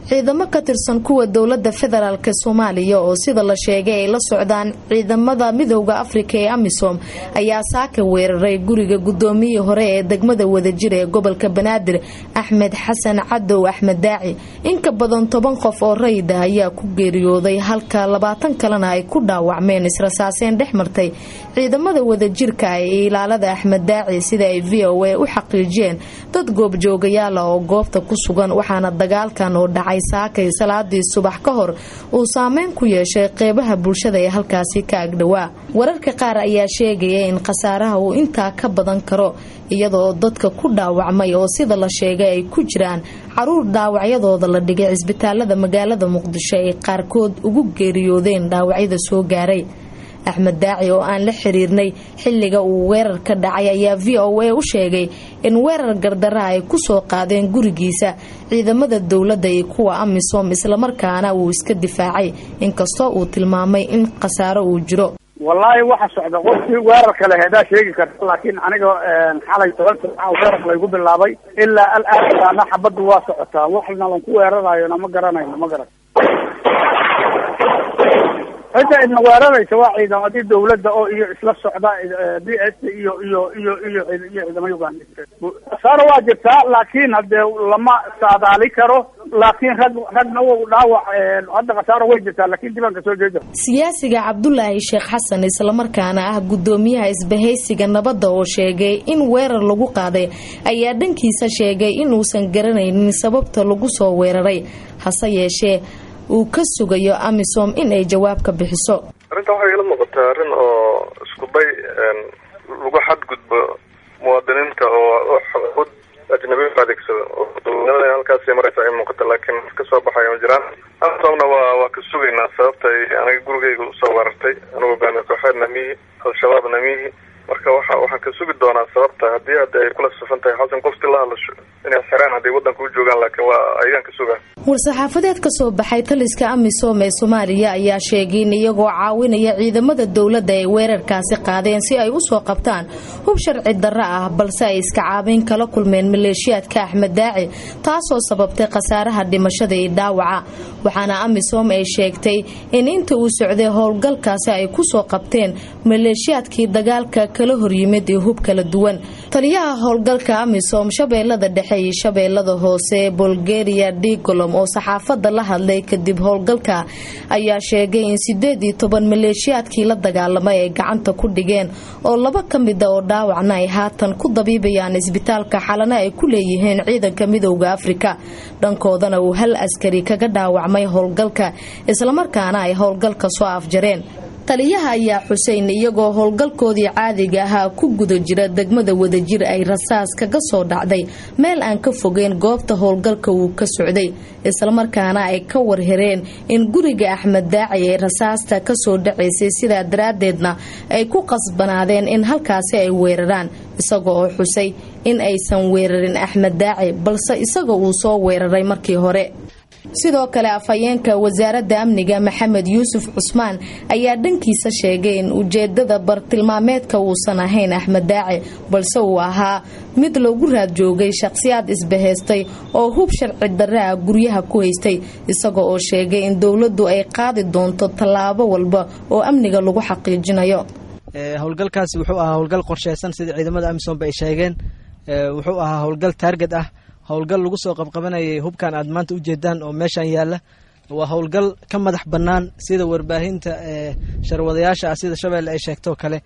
ciidamo ka tirsan kuwa dowlada federaalk soomaaliya oo sida la sheegay ay la socdaan ciidamada midooda afrika ee amisom ayaa saaka weeraray guriga gudoomiyihii hore ee degmada wadajir ee gobolka banaadir axmed xasan cadow axmed daaci inka badan toban qof oo rayida ayaa ku geeriyooday halka labaatan kalena ay ku dhaawacmeen israsaaseen dhex martay ciidamada wadajirka ee ilaalada axmed daaci sida ay v o a u xaqiijiyeen dad goobjoogayaala oo goobta ku sugan waxaana dagaalkan oo dhacay saakay salaadii subax ka hor uu saameyn ku yeeshay qeybaha bulshada ee halkaasi ka agdhowaa wararka qaar ayaa sheegaya in khasaaraha uu intaa ka badan karo iyadoo dadka ku dhaawacmay oo sida la sheegay ay ku jiraan caruur dhaawacyadooda la dhigay cisbitaalada magaalada muqdisho ay qaarkood ugu geeriyoodeen dhaawacyada soo gaaray axmed daaci oo aan la xiriirnay xilliga uu weerar ka dhacay ayaa v o a u sheegay in weerar gardara ay ku soo qaadeen gurigiisa ciidamada dowladda iyo kuwa amisom islamarkaana uu iska difaacay inkastoo uu tilmaamay in khasaaro uu jiro wallaahi waxa socda qofkii weerarka le hedaa sheegi karta laakiin aniga xalay toban saaca weerar laygu bilaabay ilaa alaana xabaddu waa socotaa waxna lanku weerarayona ma garanayno ma garan cidda idna weeraraysa waa ciidamadii dawladda oo iyo isla socda b s iyo iyo iyo iyo iyo ciidamo uganda khasaaro waa jirtaa laakiin hadee lama saadaali karo laakiin rag ragna w dhaawac hadda khasaaro way jirtaa laakiin dibanka soo jeeda siyaasiga cabdulaahi sheekh xasan islamarkaana ah gudoomiyaha isbahaysiga nabadda oo sheegay in weerar lagu qaaday ayaa dhankiisa sheegay inuusan garanaynin sababta lagu soo weeraray hase yeeshee uu ka sugayo amisom in ay jawaab ka bixiso arrintan waxay ila muuqataa arrin oo isku day lagu xadgudbo muwaadiniinta oo xud ajnabi u adeegsado oo dowladnimada halkaasi maraysa ay muuqata laakiin ka soo baxaya ma jiraan amitomna waa waa ka sugaynaa sababta ay aniga gurigayga usoo weerartay anigu baana kooxeed namihi al-shabaab namihi marka waxa waxaan ka sugi doonaa sababta haddii hadda ay kula safan tahay xasan qofti la hadlasho inay xiraan hadday waddanka u joogaan laakiin waa ayagaan ka sugaa war-saxaafadeed ka soo baxay taliska amisom ee soomaaliya ayaa sheegay in iyagoo caawinaya ciidamada dowladda ay weerarkaasi qaadeen si ay usoo qabtaan hub sharci darro ah balse ay iska caabeyn kala kulmeen maleeshiyaadka axmed daaci taasoo sababtay khasaaraha dhimashada iyo dhaawaca waxaana amisom ay sheegtay in inta uu socday howlgalkaasi ay kusoo qabteen maleeshiyaadkii dagaalka kala horyimid iyo hub kala duwan taliyaha howlgalka amisom shabeellada dhexe iyo shabeellada hoose bulgaria digolom oo saxaafadda la hadlay kadib howlgalka ayaa sheegay in sideed iyo toban maleeshiyaadkii la dagaalamay ay gacanta ku dhigeen oo laba ka mida oo dhaawacna ay haatan ku dabiibayaan isbitaalka xalana ay ku leeyihiin ciidanka midowda afrika dhankoodana uu hal askari kaga dhaawacmay howlgalka islamarkaana ay howlgalka soo afjareen taliyaha ayaa xuseyn iyagoo howlgalkoodii caadiga ahaa ku guda jira degmada wadajir ay rasaas kaga soo dhacday meel aan ka fogeyn goobta howlgalka uu ka socday islamarkaana ay ka warhereen in guriga axmed daaci ay rasaasta kasoo dhacaysay sidaa daraaddeedna ay ku qasbanaadeen in halkaasi ay weeraraan isaga oo xusay in aysan weerarin axmed daaci balse isaga uu soo weeraray markii hore sidoo kale afhayeenka wasaaradda amniga maxamed yuusuf cusmaan ayaa dhankiisa sheegay in ujeedada bartilmaameedka uusan ahayn axmed daaci balse uu ahaa mid lagu raad joogay shaqhsiyaad isbahaystay oo hub sharci darre ah guryaha ku haystay isaga oo sheegay in dowladdu ay qaadi doonto tallaabo walba oo amniga lagu xaqiijinayo howlgalkaasi wuxuu ahaa howlgal qorsheysan sida ciidamada amisoomba ay sheegeen wuxuu ahaa howlgal taarget ah howlgal lagu soo qabqabanayay hubkan aad maanta ujeedaan oo meeshan yaalla waa howlgal ka madax bannaan sida warbaahinta sharwadayaasha ah sida shabeelle ay sheegtoo kale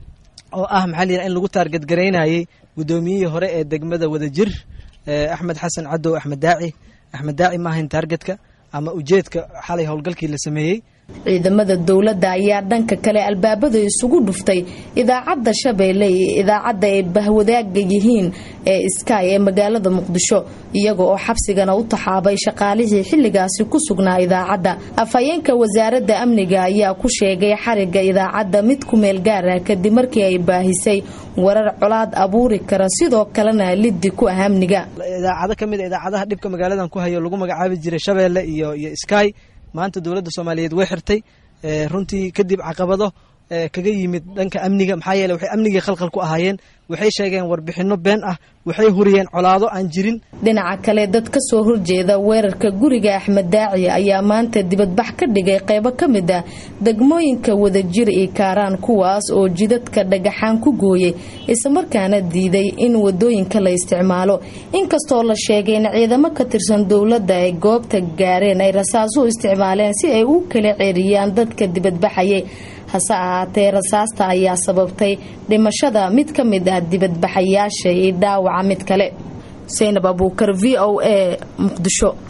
oo ah maxaa layidhaha in lagu taarget garaynayay guddoomiyihii hore ee degmada wadajir axmed xasan cadow axmed daaci axmed daaci ma ahayn taargetka ama ujeedka xalay howlgalkii la sameeyey ciidamada dowladda ayaa dhanka kale albaabada isugu dhuftay idaacadda shabeelle iyo idaacadda ay bahwadaaga yihiin ee sky ee magaalada muqdisho iyaga oo xabsigana u taxaabay shaqaalihii xilligaasi ku sugnaa idaacadda afhayeenka wasaaradda amniga ayaa ku sheegay xariga idaacadda mid ku meel gaar ah kadib markii ay baahisay warar colaad abuuri kara sidoo kalena liddi ku ah amniga idaacado ka mid a idaacadaha dhibka magaaladan ku hayo lagu magacaabi jiray shabeelle iyo iyo sky maanta dowladda soomaaliyeed way xirtay runtii kadib caqabado kaga yimid dhanka amniga maxaa yeele waxay amnigii khalkhal ku ahaayeen waxay sheegeen warbixinno been ah waxay huriyeen colaado aan jirin dhinaca kale dad ka soo horjeeda weerarka guriga axmed daaci ayaa maanta dibadbax ka dhigay qaybo ka mid ah degmooyinka wadajir iyo kaaraan kuwaas oo jidadka dhagaxaan ku gooyey islamarkaana diiday in wadooyinka la isticmaalo inkastoo la sheegay in ciidamo ka tirsan dowladda ay goobta gaareen ay rasaas u isticmaaleen si ay u kala ceeriyaan dadka dibadbaxayay hase ahaatee rasaasta ayaa sababtay dhimashada mid ka mid ah dibadbaxayaasha iyo dhaawaca mid kale saynab abuukar v o a muqdisho